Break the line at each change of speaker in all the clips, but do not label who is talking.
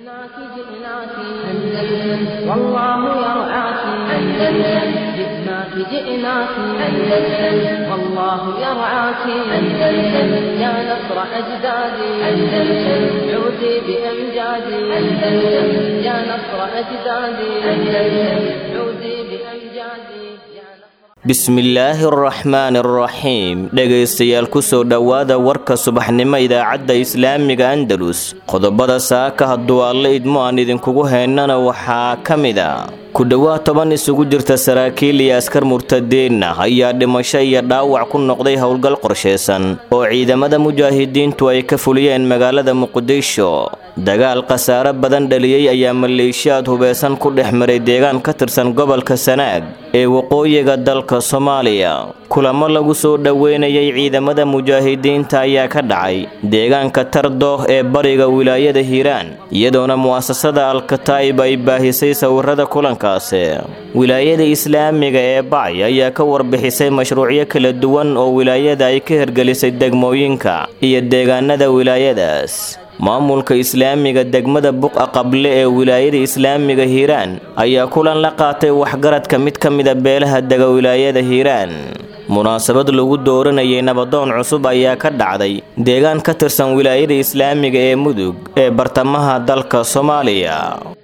جئناك جئناك أندلس والله يرعاك أندلس جئناك جئناك أندلس والله يرعاك أندلس يا نصر أجدادي أندلس عودي بأمجادي أندلس يا نصر أجدادي أندلس عودي بأمجادي يا نصر
bismillaahi araxmaani araxiim dhegaystayaal kusoo dhowaada warka subaxnimo idaacadda islaamiga andalus qodobada saaka hadduu alle idmo aan idinkugu heynana waxaa ka mid a ku dhowaad toban isugu jirta saraakiil iyo askar murtadeenna ayaa dhimasho iyo dhaawac ku noqday howlgal qorshaysan oo ciidamada mujaahidiintu ay ka fuliyeen magaalada muqdisho dagaal khasaare badan dhaliyey ayaa maleeshiyaad hubeysan ku dhex maray deegaan ka tirsan gobolka sanaag ee waqooyiga dalka soomaaliya kulamo lagu soo dhoweynayay ciidamada mujaahidiinta ayaa ka dhacay deegaanka tardooh ee bariga wilaayada hiiraan iyadoona mu'asasada alkataa'ib ay baahisay sawirada kulankaasi wilaayada islaamiga ee bacay ayaa ka warbixisay mashruucyo kala duwan oo wilaayada ay ka hirgelisay degmooyinka iyo deegaanada wilaayadaas maamulka islaamiga degmada buqa qable ee wilaayada islaamiga hiiraan ayaa kulan la qaatay waxgaradka mid ka mida beelaha dega wilaayada hiiraan munaasabad lagu dooranayay nabadoon cusub ayaa ka dhacday deegaan ka tirsan wilaayada islaamiga ee mudug ee bartamaha dalka soomaaliya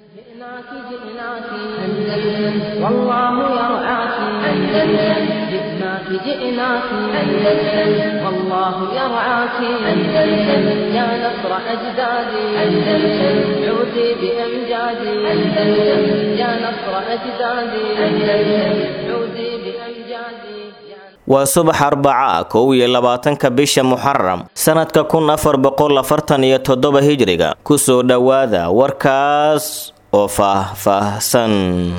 جئناك جئناك أندلس والله يرعاك أندلس جئناك جئناك أندلس والله يرعاك أندلس يا نصر أجدادي أندلس عودي بأمجادي أندلس يا نصر أجدادي أندلس عودي بأمجادي يا
waa subax arbaca kow iyo labaatanka bisha muxaram sanadka kun afar boqol afartan iyo toddoba hijriga kusoo dhowaada warkaas oo faah-faahsan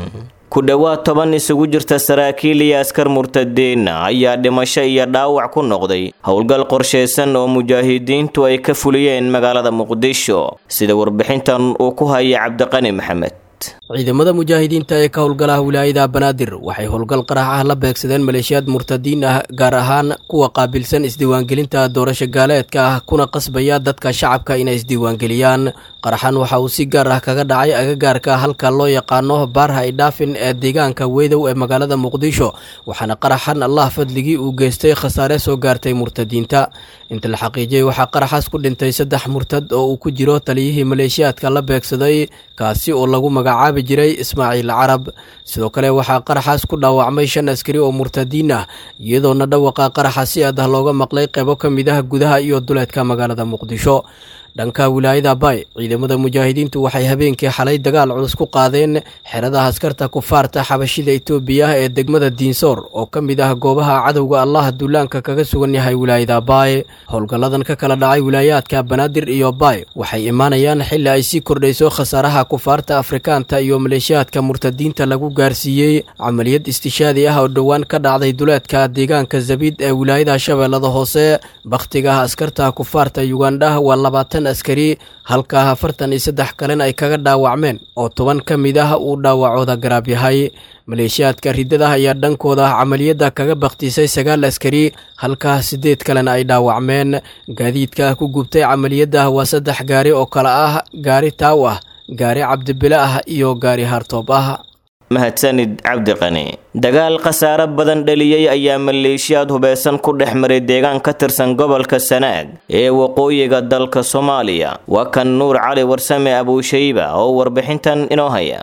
ku dhowaad toban isugu jirta saraakiil iyo askar murtadeenna ayaa dhimasho iyo dhaawac ku noqday howlgal qorshaysan oo mujaahidiintu ay ka fuliyeen magaalada muqdisho sida warbixintan uu ku haya cabdiqani maxamed
ciidamada mujaahidiinta ee ka howlgalaha wilaayada banaadir waxay howlgal qarax ah la beegsadeen maleeshiyaad murtadiin ah gaar ahaan kuwa qaabilsan isdiiwaangelinta doorasho gaaleedka ah kuna qasbaya dadka shacabka inay isdiiwaangeliyaan qaraxan waxa uu si gaar ah kaga dhacay agagaarka halka loo yaqaano baarha idhaafin ee deegaanka weydow ee magaalada muqdisho waxaana qaraxan allah fadligii uu geystay khasaare soo gaartay murtadiinta inta la xaqiijiyey waxaa qaraxaas ku dhintay saddex murtad oo uu ku jiro taliyihii maleeshiyaadka la beegsaday kaasi oo lagu magacaabi jiray ismaaciil carab sidoo kale waxaa qaraxaas ku dhaawacmay shan askari oo murtadiin ah iyadoona dhawaqa qaraxa si aad ah looga maqlay qeybo ka mid ah gudaha iyo duleedka magaalada muqdisho dhanka wilaayada bay ciidamada mujaahidiintu waxay habeenkii xalay dagaal culus ku qaadeen xeradaha askarta kufaarta xabashida itoobiya ee degmada diinsoor oo ka mid ah goobaha cadowga allah duulaanka kaga sugan yahay wilaayada baay howlgalladan ka kala dhacay wilaayaadka banaadir iyo baay waxay imaanayaan xilli ay sii kordhayso khasaaraha kufaarta afrikaanta iyo maleeshiyaadka murtadiinta lagu gaarsiiyey camaliyad istishaadi ah oo dhowaan ka dhacday duleedka deegaanka zabiid ee wilaayada shabeellada hoose bakhtiga askarta kufaarta yugandha waa labaatan askari halka afartan iyo saddex kalena ay kaga dhaawacmeen oo toban ka mid ah uu dhaawacooda garaab yahay maleeshiyaadka riddada ayaa dhankooda camaliyadda kaga bakhtiisay sagaal askari halka siddeed kalena ay dhaawacmeen gaadiidka ku gubtay camaliyadda waa saddex gaari oo kale ah gaari taaw ah gaari cabdibile ah iyo gaari hartoob ah
mahadsanid cabdiqani dagaal khasaare badan dhaliyey ayaa maleeshiyaad hubeysan ku dhex maray deegaan ka tirsan gobolka sanaag ee waqooyiga dalka soomaaliya waa kan nuur cali warsame abuushayba oo warbixintan inoo haya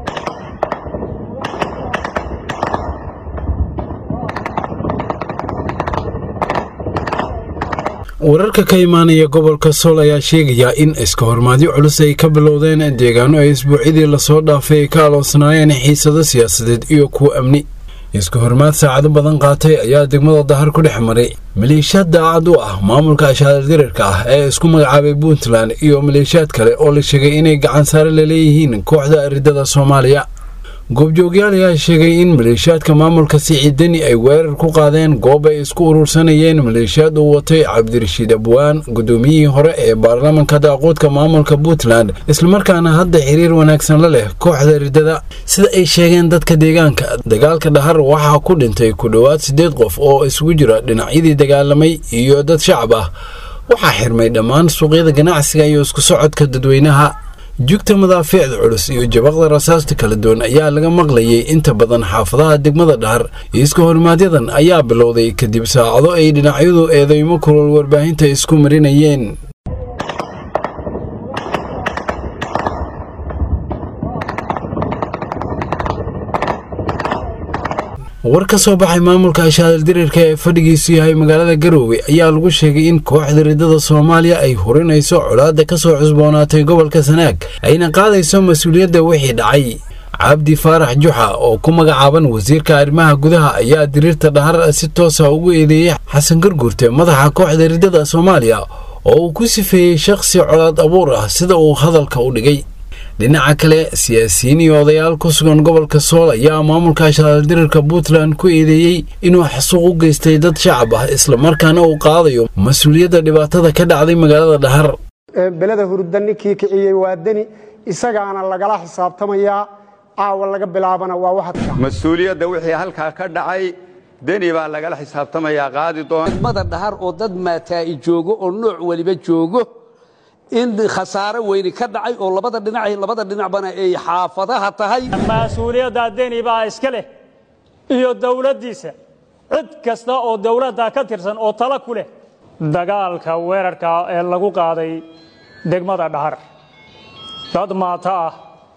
wararka ka imaanaya gobolka sool ayaa sheegaya in iska hormaadyo culus ay ka bilowdeen deegaano ay isbuucyadii lasoo dhaafay ay ka aloosnaayeen xiisado siyaasadeed iyo kuwa amni iska hormaad saacado badan qaatay ayaa degmada dahar ku dhex maray maleeshiyaad daacad u ah maamulka ashaadirarka ah ee isku magacaabay puntland iyo maleeshiyaad kale oo la sheegay inay gacan saare laleeyihiin kooxda ridada soomaaliya goobjoogyaal ayaa sheegay in maleeshiyaadka maamulka siciidani ay weerar ku qaadeen goob ay isku urursanayeen maleeshiyaad uu watay cabdirashiid abwaan gudoomiyihii hore ee baarlamanka daaquudka maamulka puntland islamarkaana hadda xiriir wanaagsan la leh kooxda ridada sida ay sheegeen dadka deegaanka dagaalka dhahar waxaa ku dhintay ku dhowaad siddeed qof oo isugu jira dhinacyadii dagaalamay iyo dad shacab ah waxaa xirmay dhammaan suuqyada ganacsiga iyo isku socodka dadweynaha jugta madaafiicda culus iyo jabaqda rasaasta kala duwan ayaa laga maqlayay inta badan xaafadaha degmada dhahar iska hormaadyadan ayaa bilowday kadib saacado ay dhinacyadu eedeymo kulol warbaahinta isku marinayeen war ka soo baxay maamulka ashaadal dirirka ee fadhigiisu yahay magaalada garoowe ayaa lagu sheegay in kooxda riddada soomaaliya ay hurinayso colaadda ka soo cusboonaatay gobolka sanaag ayna qaadayso mas-uuliyadda wixii dhacay cabdi faarax juxa oo ku magacaaban wasiirka arrimaha gudaha ayaa diriirta dhahar si toosa ugu eedeeyey xasan garguurte madaxa kooxda riddada soomaaliya oo uu ku sifeeyey shakhsi colaad abuur ah sida uu hadalka u dhigay dhinaca kale siyaasiyiin iyo odayaal ku sugan gobolka sool ayaa maamulka ashaaldirirka puntland ku eedeeyey inuu xasuuq u geystay dad shacab ah islamarkaana uu qaadayo mas-uuliyadda dhibaatada ka dhacday magaalada dhahar
beleda hurda ninkii kiciyey waa deni isagaana lagala xisaabtamayaa caawa laga bilaabana waa waxadka
mas-uuliyadda wixii halkaa ka dhacay deni baa lagala xisaabtamayaa qaadi doona
degmada dhahar oo dad maataa'i joogo oo nooc weliba joogo in khasaare weyni ka dhacay oo labada dhinac labada dhinacbana ay xaafadaha tahay
mas-uuliyaddaa deni baa iska leh iyo dowladdiisa cid kasta oo dowladda ka tirsan oo tala ku leh dagaalka weerarka ee lagu qaaday degmada dhahar dad maato ah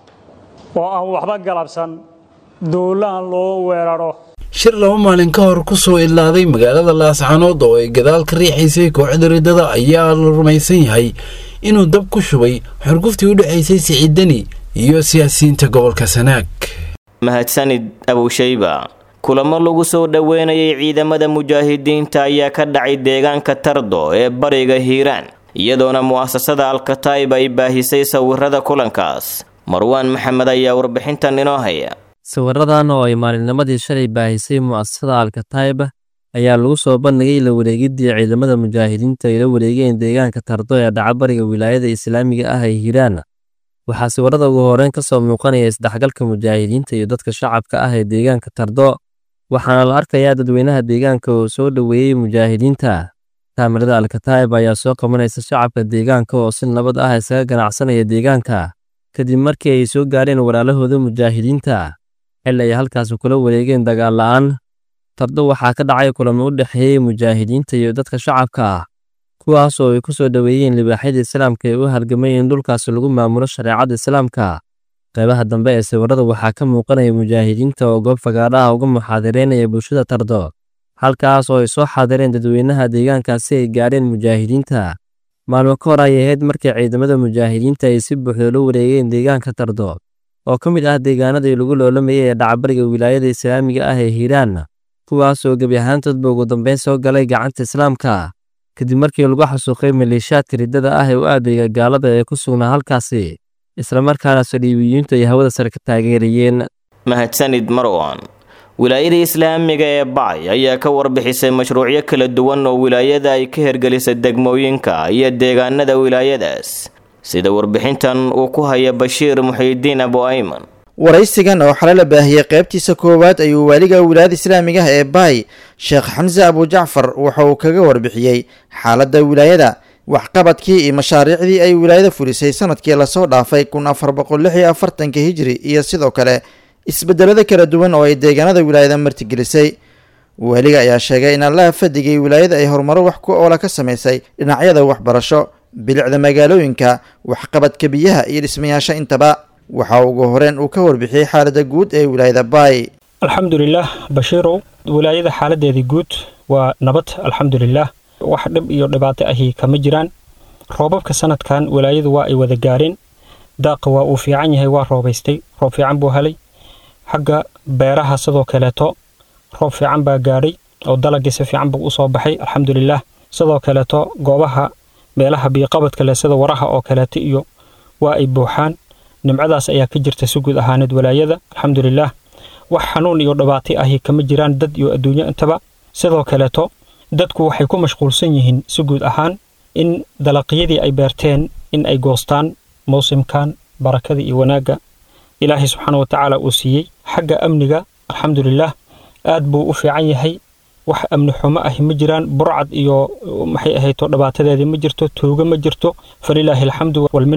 oo aan waxba galabsan duulaan loo weeraro
shir laba maalin ka hor ku soo idlaaday magaalada laascaanood oo ay gadaal ka riixaysay kooxda riddada ayaa la rumaysan yahay inuu dab ku shubay xurguftii u dhexaysay siciidani iyo siyaasiyiinta gobolka sanaag
mahadsanid abowshayba kulamo lagu soo dhoweynayay ciidamada mujaahidiinta ayaa ka dhacay deegaanka tardo ee bariga hiiraan iyadoona mu'asasada alkataib ay baahisay sawirada kulankaas marwaan maxamed ayaa warbixintan inoo haya
sawiradan oo ay maalinnimadii shalay baahisay mu'asasada alkataib ayaa lagu soo bandhigay la wareegiddii ciidamada mujaahidiinta ay la wareegeen deegaanka tardo ee dhacabariga wilaayada islaamiga ah ee hiiraan waxaa sawirada ugu horeyn ka soo muuqanaya isdhexgalka mujaahidiinta iyo dadka shacabka ah ee deegaanka tardo waxaana la arkayaa dadweynaha deegaanka oo soo dhoweeyey mujaahidiinta kaamirada alkataib ayaa soo qabanaysa shacabka deegaanka oo si nabad ah isaga ganacsanaya deegaanka kadib markii ay soo gaareen walaalahooda mujaahidiinta xilli ay halkaasi kula wareegeen dagaal la'aan tardo waxaa ka dhacay kulamo u dhexeeyey mujaahidiinta iyo dadka shacabka ah kuwaas oo ay ku soo dhoweeyeen libaaxyada islaamka ee u halgamay in dhulkaasi lagu maamulo shareecada islaamka qaybaha dambe ee sawirada waxaa ka muuqanaya mujaahidiinta oo goob fagaadhaha uga muxaadireynaya bulshada tardo halkaas oo ay soo xaadireen dadweynaha deegaankaasi ay gaadheen mujaahidiinta maalmo ka hor ayay ahayd markii ciidamada mujaahidiinta ay si buuxda la wareegeen deegaanka tardo oo ka mid ah deegaanadii lagu loolamayay ee dhacbariga wilaayada islaamiga ah ee hiiraan kuwaas oo gebi ahaantoodba ugu dambeyn soo galay gacanta islaamka kadib markii lagu xasuuqay maleeshiyaadka riddada ah ee u aadayga gaalada ee ku sugnaa halkaasi islamarkaana saliibiyiintu ay hawada sare ka taageerayeen
mahadsanid marwan wilaayada islaamiga ee bacay ayaa ka warbixisay mashruucyo kala duwan oo wilaayada ay ka hergelisay degmooyinka iyo deegaanada wilaayadaas sida warbixintan uu ku haya bashiir muxiidiin abu ayman
waraysigan oo xale la baahiyey qaybtiisa koowaad ayuu waaliga wilaayada islaamiga ah ee baay sheekh xamse abujacfar waxa uu kaga warbixiyey xaaladda wilaayada waxqabadkii iyo mashaariicdii ay wilaayada fulisay sanadkii lasoo dhaafay kun afar boqol lix iyo afartanka hijri iyo sidoo kale isbedelada kala duwan oo ay deegaanada wilaayada martigelisay waaliga ayaa sheegay in allaha fadigay wilaayada ay horumaro wax ku oola ka samaysay dhinacyada waxbarasho bilicda magaalooyinka waxqabadka biyaha iyo dhismayaasha intaba waxaa ugu horeen uu ka warbixiyey xaaladda guud ee wilaayada baay
alxamdulilah bashiirow wilaayada xaaladeedii guud waa nabad alxamdulilah wax dhib iyo dhibaato ahi kama jiraan roobabka sanadkan wilaayadu waa ay wada gaareen daaqa waa uu fiican yahay waa roobaystay roob fiican buu helay xagga beeraha sidoo kaleeto roob fiican baa gaadhay oo dalagii si fiican buu usoo baxay alxamdulilah sidoo kaleeto goobaha meelaha biyoqabadka leh sida waraha oo kaleeto iyo waa ay buuxaan nimcadaas ayaa ka jirta si guud ahaaneed walaayada alxamdulilah wax xanuun iyo dhibaato ahi kama jiraan dad iyo adduunyo intaba sidoo kaleeto dadku waxay ku mashquulsan yihiin si guud ahaan in dalaqyadii ay beerteen in ay goostaan mawsimkan barakada iyo wanaagga ilaahay subxaana wa tacaala uu siiyey xagga amniga alxamdulilah aad buu u fiican yahay wax amni xumo ahi ma jiraan burcad iyo maxay ahayto dhibaatadeedii ma jirto tuugo ma jirto falilaahi alxamdu walminna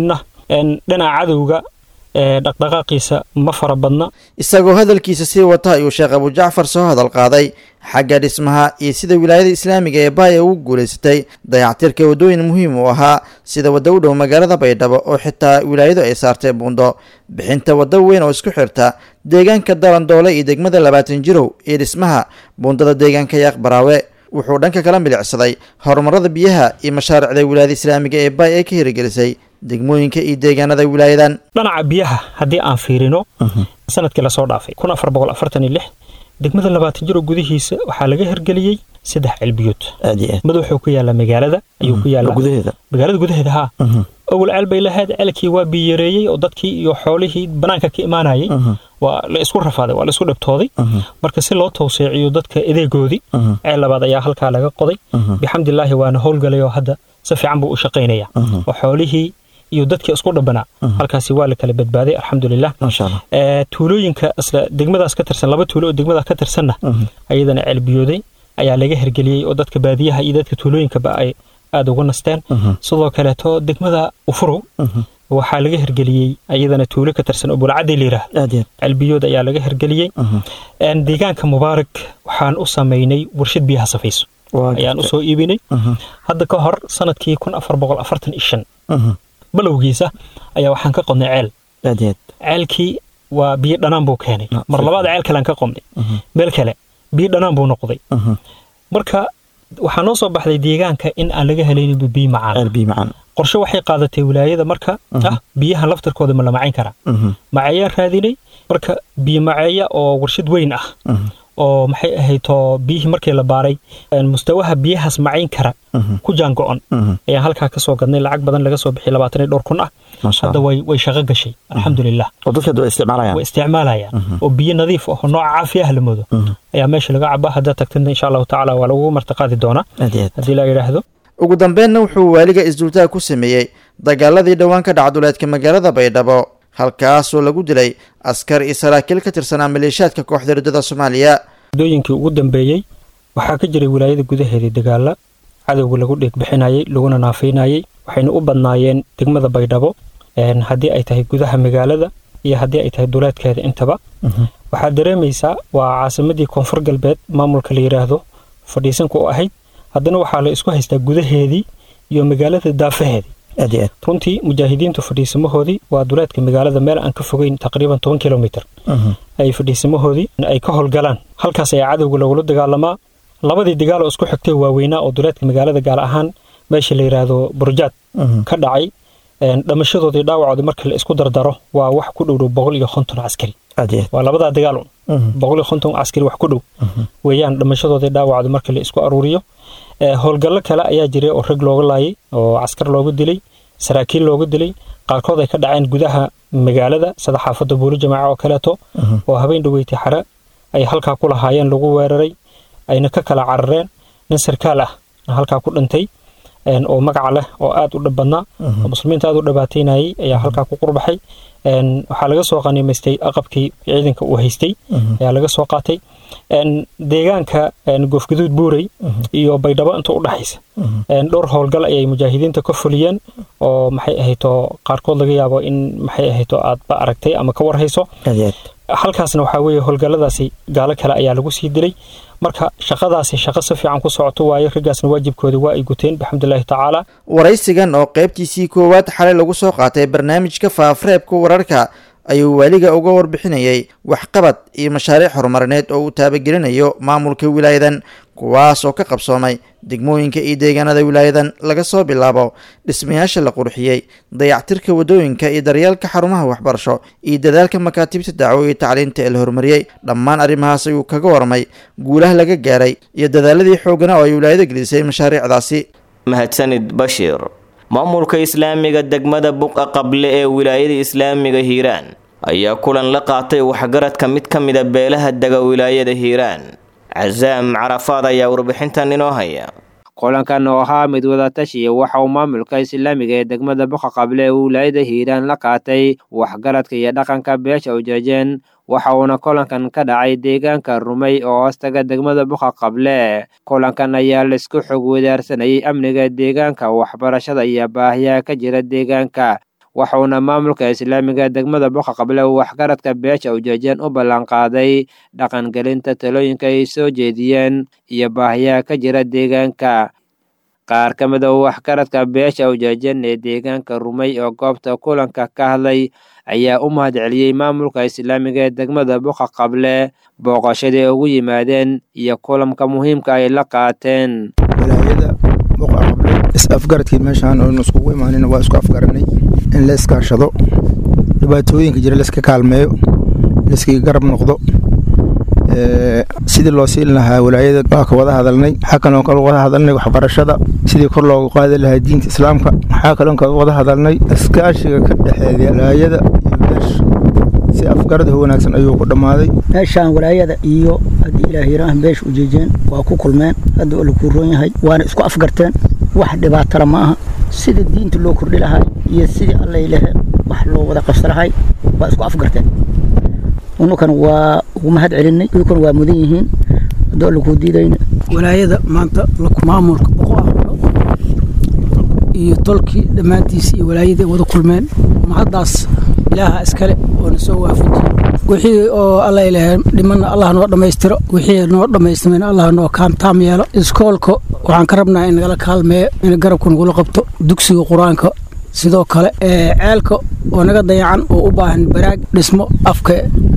dhinaca cadowga dhaqdhaqaaqiisa ma fara badna
isagoo hadalkiisa sii wata ayuu sheekh abujacfar soo hadal qaaday xagga dhismaha iyo sida wilaayada islaamiga ee baaya ugu guulaysatay dayactirka waddooyin muhiim u ahaa sida wadda u dhow magaalada baydhabo oo xitaa wilaayadu ay saartay buundo bixinta waddo weyn oo isku xirta deegaanka dalandoole iyo degmada labaatan jirow iyo dhismaha buundada deegaanka yaaq baraawe wuxuu dhanka kala milicsaday horumarada biyaha iyo mashaariicda wilaayada islaamiga ee baay ay ka hirigelisay degmooyinka iyo deegaanada wilaayadan
dhinaca biyaha haddii aan fiirino sanadkii lasoo dhaafay kun afar boqol afartan iyo lix degmada labaatan jiro gudihiisa waxaa laga hirgeliyey saddex ceelbiyood mid wuxuu ku yaallaa magaalada ayuu ku yaallaa magaalada gudaheeda haa awal ceel bay lahayd ceelkii waa biyareeyey oo dadkii iyo xoolihii banaanka ka imaanayay waa la isku rafaaday waa la isku dhibtooday marka si loo tawseeciyo dadka edeegoodii ceel labaad ayaa halkaa laga qoday bixamdilaahi waana howlgalay oo hadda si fiican buu u shaqaynaya oo xoolihii iyo dadkii isku dhabanaa halkaasi waa la kala badbaaday alxamdulilah tuulooyinka isla degmadaas ka tirsan laba tuulo oo degmadaas ka tirsanna ayadana ceelbiyooday ayaa laga hirgeliyey oo dadka baadiyaha iyo dadka tuulooyinkaba ay aada uga nasteen sidoo kaleeto degmada ufurow waxaa laga hirgeliyey ayadana tuulo ka tirsan oo bulcadii layiraah ceelbiyood ayaa laga hirgeliyey deegaanka mubaarak waxaan u samaynay warshad biyaha safayso ayaan usoo iibinay hadda ka hor sanadkii kun afar boqol afartan iyo shan balowgiisa ayaa waxaan ka qodnay ceel ceelkii waa biyo dhanaan buu keenay mar labaad ceel kalean ka qodnay meel kale biyo dhanaan buu noqday marka waxaa noo soo baxday deegaanka in aan laga helayninba biyo macaan qorshe waxay qaadatay wilaayada marka ah biyahan laftarkooda ma la macayn karaa maceeyaan raadinay marka biyo maceeya oo warshad weyn ah oo maxay ahaydoo biyihii markii la baaray mustawaha biyahaas macayn kara ku jaango-on ayaan halkaa ka soo gadnay lacag badan laga soo bixiyay labaatan iyo dhowr kun ah hadda way way shaqo gashay alxamdulilah way isticmaalayaan oo biyo nadiif ah oo nooca caafiyaha la moodo ayaa meesha laga cabaa haddaad tagtidna insha allahu tacaala waa lagu martiqaadi doonaa haddii la yidhaahdo
ugu dambeynna wuxuu waaliga isdultaag ku sameeyey dagaaladii dhowaan ka dhacduleedka magaalada baydhabo halkaasoo lagu dilay askar iyo saraakiil ka tirsanaa maleeshiyaadka kooxda riddada soomaaliya
muddooyinkii ugu dambeeyey waxaa ka jiray wilaayada gudaheedii dagaala cadowga lagu dheegbixinayey laguna naafaynayey waxayna u badnaayeen degmada baydhabo haddii ay tahay gudaha magaalada iyo haddii ay tahay duleedkeeda intaba waxaad dareemaysaa waa caasimadii koonfur galbeed maamulka la yidhaahdo fadhiisanka u ahayd haddana waxaa la isku haystaa gudaheedii iyo magaalada daafaheedii runtii mujaahidiintu fadhiisamahoodii waa duleedka magaalada meel aan ka fogeyn taqriiban toban kilomitr ay fadhiisamahoodii ay ka howlgalaan halkaas ayaa cadowga lagula dagaalamaa labadii dagaal oo isku xigtay waaweynaa oo duleedka magaalada gaar ahaan meesha la yidhaahdo burjaad ka dhacay dhamashadoodii dhaawacoodii marka la isku dardaro waa wax ku dhowdhow boqol iyo konton caskari waa labadaa dagaal boqol iyo konton caskari wax ku dhow weeyaan dhamashadoodii dhaawacoodii marka la isku aruuriyo howlgallo kale ayaa jiray oo rag looga laayay oo caskar looga dilay saraakiil looga dilay qaarkood ay ka dhaceen gudaha magaalada sida xaafadda buuli jamaaca oo kaleeto oo habeen dhaweytay xare ay halkaa ku lahaayeen lagu weeraray ayna ka kala carareen nin sarkaal ah halkaa ku dhintay oo magaca leh oo aad u dhib badnaa oo muslimiinta aad u dhabaataynayay ayaa halkaa ku qurbaxay waxaa laga soo qaniimaystay aqabkii ciidanka uu haystay ayaa laga soo qaatay deegaanka goofgaduud buurey iyo baydhabo inta u dhaxaysa dhowr howlgal ayay mujaahidiinta ka fuliyeen oo maxay ahayto qaarkood laga yaabo in maxay ahayto aadba aragtay ama ka warhayso halkaasna waxaa weeye howlgalladaasi gaalo kale ayaa lagu sii dilay marka shaqadaasi shaqo si fiican ku socoto waayo raggaasna waajibkoodii waa ay guteen bixamdulilaahi tacaala
waraysigan oo qaybtiisii koowaad xalay lagu soo qaatay barnaamijka faafreebka wararka ayuu waaliga uga warbixinayay waxqabad iyo mashaariic horumarineed oo uu taabagelinayo maamulka wilaayadan kuwaas oo ka qabsoomay degmooyinka iyo deegaanada wilaayadan laga soo bilaabo dhismayaasha la qurxiyey dayactirka waddooyinka iyo daryeelka xarumaha waxbarasho iyo dadaalka makaatibta dacwo iyo tacliinta ee la horumariyey dhammaan arrimahaas ayuu kaga warmay guulaha laga gaaray iyo dadaaladii xoogana oo ay wilaayada gelisay mashaariicdaasi
mahadsanid bashiir maamulka islaamiga degmada buqa qable ee wilaayada islaamiga hiiraan ayaa kulan la qaatay waxgaradka mid ka mida beelaha dega wilaayada hiiraan casaam carafaad ayaa warbixintan inoo haya
kulankan oo ahaa mid wadatashiya waxa uu maamulka islaamiga ee degmada buqa qable ee wilaayada hiiraan la qaatay waxgaradka iyo dhaqanka beesha ujeejeen waxa uuna kulankan ka dhacay deegaanka rumey oo hoostaga degmada buqa qable kulankan ayaa laisku xog wadaarsanayay amniga deegaanka waxbarashada iyo baahiyaha ka jira deegaanka waxuuna maamulka islaamiga degmada boqa qable uu waxgaradka beesha ujeejeen u ballanqaaday dhaqangelinta talooyinka ay soo jeediyeen iyo baahiyaha ka jira deegaanka qaar ka mid a waxgaradka beesha ujeejeen ee deegaanka rumay oo goobta kulanka ka hadlay ayaa u mahad celiyey maamulka islaamiga ee degmada boqa qable booqashadii ugu yimaadeen iyo kulamka muhiimka ay la qaateen
is-afgaradkii meeshaan oonu iskugu imaanin waa isku afgaranay in la iskaashado dhibaatooyinka jira laiska kaalmeeyo laiskaga garab noqdo sidii loo siin lahaa walaayada waa ka wada hadalnay waxaa kaloon ka wada hadalnay waxbarashada sidii kor loogu qaadi lahaa diinta islaamka waxaa kaloon ka wada hadalnay iskaashiga ka dhexeeya walaayada iyo beesha si afgarad wanaagsan ayuu ku dhammaaday
meeshaan walaayada iyo haddii ilaah yiraahan beesha ujeejeen waa ku kulmeen hadda oo lakuu roon yahay waana isku afgarteen wax dhibaatala ma aha sidii diinta loo kordhi lahaa iyo sidii allay lehe wax loo wada qabsalahay waa isku afgarteen unukan waa ugu mahad celinay iyukuna waa mudan yihiin haddoo lakuu diidayna
walaayada maanta maamulka boqo aqlo iyo tolkii dhammaantiisa iyo walaayadii wada kulmeen mahaddaas ilaaha iskale oo na soo waafajiyey wixii oo alla ilahay dhimanna allah noo dhammaystiro wixii noo dhammaystirmayna allah noo kaamtaam yeelo iskoolka waxaan ka rabnaa in nagala kaalmeeyo in garabka nagula qabto dugsiga qur-aanka sidoo kale ceelka oo naga dayacan oo u baahan baraag dhismo afka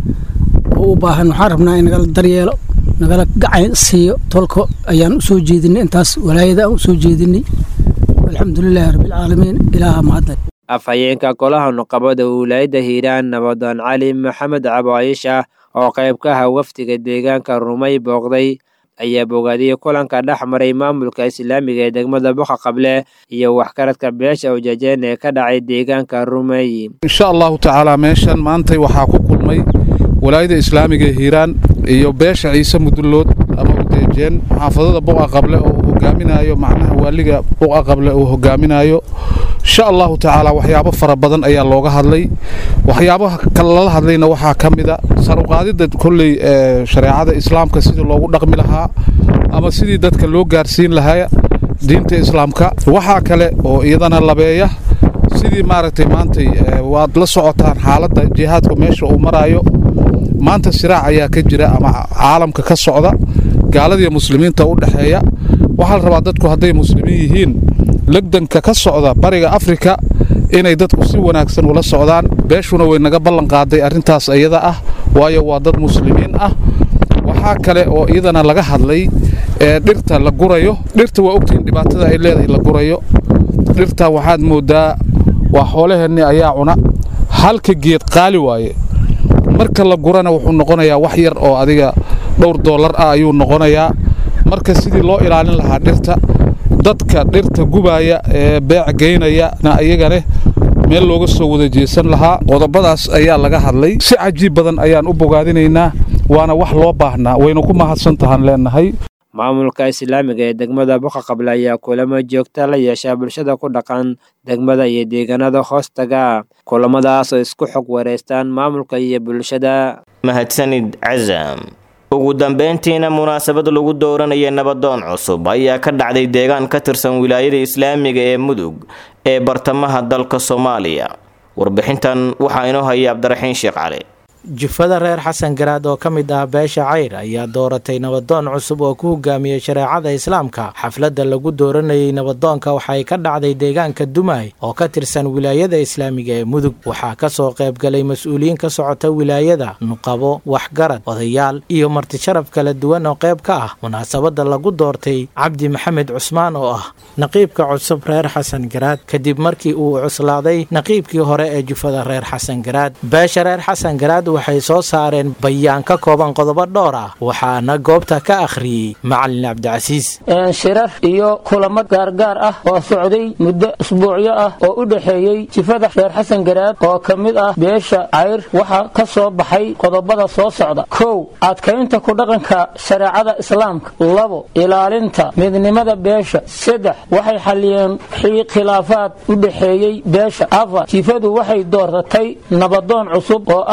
oo u baahan waxaan rabnaa in nagala daryeelo nagala gacan siiyo tolka ayaan u soo jeedinay intaas walaayada aan u soo jeedinay alxamdulilaahi rabbilcaalamiin ilaaha mahadle
afhayeenka golaha nuqabada wilaayadda hiiraan nabadoon cali maxamed cabaayisha oo qayb ka aha wafdiga deegaanka rumay booqday ayaa bogaadiyey kulanka dhex maray maamulka islaamiga ee degmada boqa qable iyo waxgaradka beesha ujeejeen ee ka dhacay deegaanka rumay
insha allahu tacaala meeshan maantay waxaa ku kulmay walaayada islaamiga ee hiiraan iyo beesha ciise mudullood ama ujeejeen xaafadada boqa qable oo uu hogaaminayo macnaha waaliga boqa qable uu hogaaminayo insha allahu tacaala waxyaabo fara badan ayaa looga hadlay waxyaabaha kale lala hadlayna waxaa ka mida saruqaadida kolley shareecada islaamka sidii loogu dhaqmi lahaa ama sidii dadka loo gaarsiin lahaa diinta islaamka waxaa kale oo iyadana labeeya sidii maaragtay maantay waad la socotaan xaaladda jihaadka meesha uu maraayo maanta siraac ayaa ka jira ama caalamka ka socda gaaladiiyo muslimiinta u dhexeeya waxaa la rabaa dadku hadday muslimiin yihiin legdanka ka socda bariga afrika inay dadku si wanaagsan ula socdaan beeshuna way naga ballan qaaday arrintaas iyada ah waayo waa dad muslimiin ah waxaa kale oo iyadana laga hadlay ee dhirta la gurayo dhirta waa ogtihiin dhibaatada ay leedahay la gurayo dhirta waxaad mooddaa waa xoolaheenni ayaa cuna halka geed qaali waaye marka la gurana wuxuu noqonayaa wax yar oo adiga dhowr doolar ah ayuu noqonayaa marka sidii loo ilaalin lahaa dhirta dadka dhirta gubaaya ee beec geynayana iyagane meel looga soo wada jeesan lahaa qodobadaas ayaa laga hadlay si cajiib badan ayaan u bogaadinaynaa waana wax loo baahnaa wayna ku mahadsan tahaan leenahay
maamulka islaamiga ee degmada boqa qable ayaa kulamo joogta la yeeshaa bulshada ku dhaqan degmada iyo deegaanada hoostaga kulamadaas oo isku xog wareystaan maamulka iyo bulshada
mahadsanid casam ugu dambeyntiina munaasabad lagu dooranaya nabadoon cusub ayaa ka dhacday deegaan ka tirsan wilaayada islaamiga ee mudug ee bartamaha dalka soomaaliya warbixintan waxaa inoo hayay cabdiraxiin sheekh cali
jufada reer xasan garaad oo ka mid ah beesha cayr ayaa dooratay nabadoon cusub oo ku hogaamiyey shareecada islaamka xafladda lagu dooranayay nabadoonka waxay ka dhacday deegaanka dumay oo ka tirsan wilaayada islaamiga ee mudug waxaa ka soo qaybgalay mas-uuliyiin ka socota wilaayada nuqabo waxgarad odayaal iyo martisharaf kala duwan oo qayb ka ah munaasabadda lagu doortay cabdi maxamed cusmaan oo ah naqiibka cusub reer xasan garaad kadib markii uu cuslaaday naqiibkii hore ee jufada reer xasan garaad beesha reer xasan garaad waxay soo saareen bayaan ka kooban qodobo dhowr ah waxaana goobta ka akhriyey macalin cabdicasiis
shirar iyo kulamo gaargaar ah oo socday muddo isbuucyo ah oo u dhexeeyey jifada reer xasan garaad oo ka mid ah beesha cayr waxaa ka soo baxay qodobada soo socda kow adkaynta ku dhaqanka shareecada islaamka labo ilaalinta midnimada beesha saddex waxay xalliyeen khilaafaad u dhexeeyey beesha afar jifadu waxay dooratay nabadoon cusub oo ah cabdi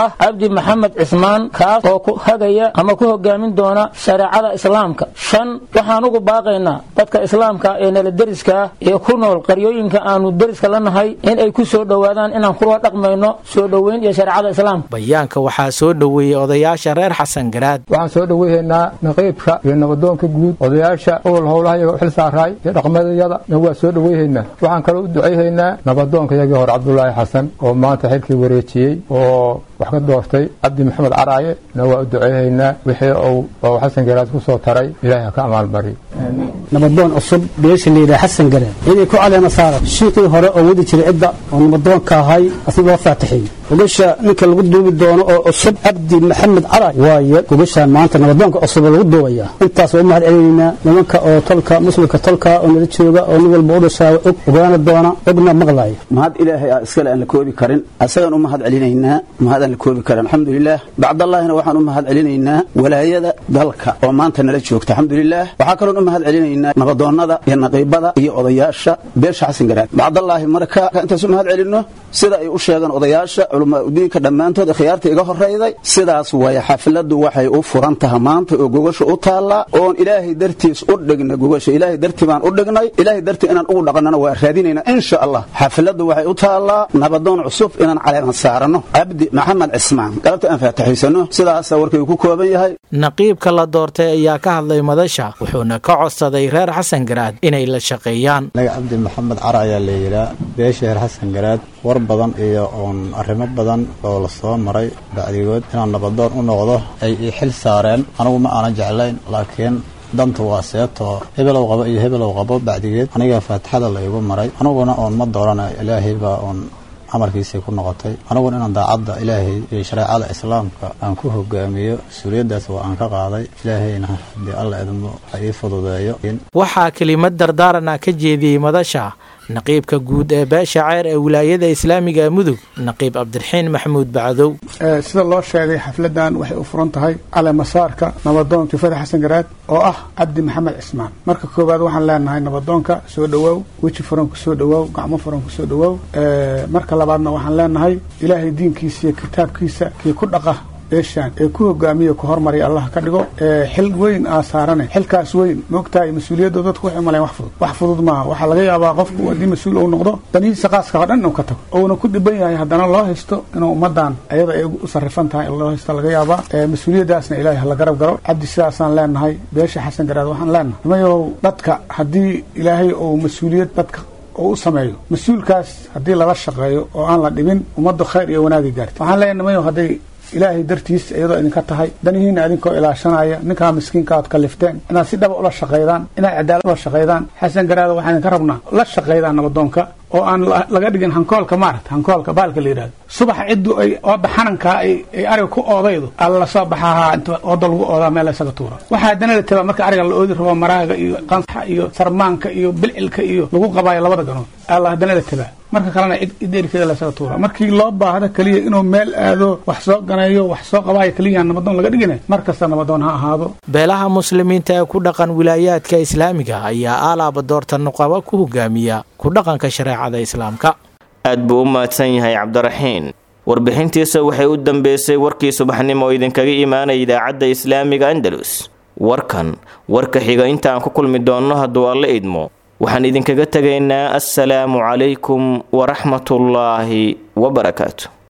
cabdi maxamed cismaan kaas oo ku hagaya ama ku hogaamin doona shareecada islaamka shan waxaan ugu baaqaynaa dadka islaamka ee nala deriska ee ku nool qaryooyinka aanu deriska la nahay in ay ku soo dhowaadaan inaan kula dhaqmayno soo dhoweyn iyo shareecada islaamka
bayaanka waxaa soo dhoweeyey odayaasha reer xasan garaad
waxaan soo dhoweyhaynaa naqiibka iyo nabadoonka guud odayaasha owal howlaha iyaga xil saaraay iyo dhaqmadayada na waa soo dhoweyhaynaa waxaan kaloo u ducayhaynaa nabadoonka iyagii hore cabdulaahi xasan oo maanta xilkii wareejiyey oo wax ka doortay cabdi maxamed caraaye na waa u ducayhaynaa wixii uu xasan garaad ku soo taray ilaahay ha ka amaalmariyo
nabadoon cusub beesha layidhaha xasan garaad inay ku caleema saara shiiqii hore oo wadi jiray cidda oo nabadoonka ahay asigoo faatixiyey gogasha ninka lagu duubi doono oo cusub cabdi maxamed caraay waaye gogashaan maanta nabadoonka cusub lagu duubaya intaas waa u mahad celinaynaa nimanka oo tolka muslimka tolka oo nala jooga oo nin walba u dhashaa og ogaana doona ogna maqlaya
mahad ilaahay ah iskale aan la koobi karin asagaan u mahad celinaynaa mahad aan la koobi karin alxamdulilah bacdallaahina waxaan u mahad celinaynaa walaayada dalka oo maanta nala joogta alxamdulilah waxaa kaloon u mahad celinaynaa nabadoonnada iyo naqiibada iyo odayaasha beesha xasan garaad bacdallaahi marka intaas u mahad celinno sida ay u sheegeen odayaasha culamaaudiinka dhammaantood khiyaarta iga horrayday sidaas waaya xafladdu waxay u furan taha maanta oo gogasha u taallaa oon ilaahay dartiis u dhigna gogasha ilaahay dartii baan u dhignay ilaahay dartii inaan ugu dhaqannana waa raadinaynaa insha allah xafladdu waxay u taallaa nabadoon cusub inaan caleeman saaranno cabdi maxamed cismaan galabta aan faataxaysano sidaasa warkaygu ku kooban yahay
naqiibka la doortay ayaa ka hadlay madasha wuxuuna ka codsaday reer xasan garaad inay la shaqeeyaan
anaga cabdi maxamed car ayaa la yidhaa beesha reer xasan garaad war badan iyo oon arrimo badan oo la soo maray bacdigood inaan nabadoon u noqdo ay ii xil saareen anigu ma aanan jeclayn laakiin danta waa seetoo hebelow qabo iyo hebelow qabo bacdigeed aniga faatixada la igu maray aniguna oon ma doorana ilaahay baa oon amarkiisay ku noqotay aniguna inaan daacadda ilaahay iyo shareecada islaamka aan ku hogaamiyo mas-uuliyaddaas waa aan ka qaaday ilaahayna haddii alla idmo ha ii fududeeyo
waxaa kelimad dardaarana ka jeediyey madasha naqiibka guud ee beesha ceer ee wilaayada islaamiga mudug naqiib cabdiraxiin maxamuud bacdow
sida loo sheegay xafladan waxay u furan tahay caleemasaarka nabadoon jufada xasan garaad oo ah cabdi maxamed cismaan marka koowaad waxaan leenahay nabadoonka soo dhowaaw weji furan ku soo dhowaaw gacmo furan ku soo dhowaaw marka labaadna waxaan leenahay ilaahay diinkiisa iyo kitaabkiisa kii ku dhaqa beeshaan ee ku hogaamiya ku hormarya allah ka dhigo xil weyn aa saarane xilkaas weyn maogtahay mas-uuliyadda dadku waxay umalayn wax fudud wax fudud maaha waxaa laga yaabaa qofku haddii mas-uul uu noqdo danihiisa qaaska oo dhan inuu ka tago ouna ku dhiban yahay haddana loo haysto inuu ummadan ayada ay u sarrifan tahay loo haysto laga yaabaa mas-uuliyaddaasna ilaahay hala garab garo cabdi sidaasaan leenahay beesha xasan garaad waxaan leenahay nimayow dadka haddii ilaahay uu mas-uuliyad dadka oo u sameeyo mas-uulkaas haddii lala shaqeeyo oo aan la dhibin ummaddu khayr iyo wanaagi gaarta waxaan leenahay nimayow hadday ilaahay dartiis iyadoo idinka tahay danihiina idinkoo ilaashanaya ninkaa miskiinka aad kalifteen inaad si dhaba ula shaqaydaan inaad cadaalad ula shaqaydaan xasan garaado waxaan idinka rabnaa la shaqaydaan nabadoonka oo aan laga dhigin hankoolka maarata hankoolka baalka la yidhahdo subaxa ciddu ay ooda xanankaa ay ariga ku oodaydo alla lasoo baxahaa inta ooda lagu oodaa meel laysaga tuura waxaa haddana la tabaa marka ariga la oodi rabo maraaga iyo qansaxa iyo sarmaanka iyo bilcilka iyo lagu qabaayo labada ganood alla haddana la tabaa marka kalena cid erikeeda laysaga tuura markii loo baahda keliya inuu meel aado wax soo ganeeyo wax soo qabaayo keliya nabadoon laga dhigina mar kasta nabadoon ha ahaado
beelaha muslimiinta ee ku dhaqan wilaayaadka islaamiga ayaa aalaaba doorta nuqaba ku hogaamiya ku dhaqanka shareecada islaamka
aad buu u mahadsan yahay cabdiraxiin warbixintiisa waxay u dambeysay warkii subaxnimo oo idinkaga imaanaya idaacadda islaamiga andalus warkan warka xiga intaan ku kulmi doonno hadduu alla idmo waxaan idinkaga tegaynaa assalaamu calaykum waraxmatullaahi wabarakaatu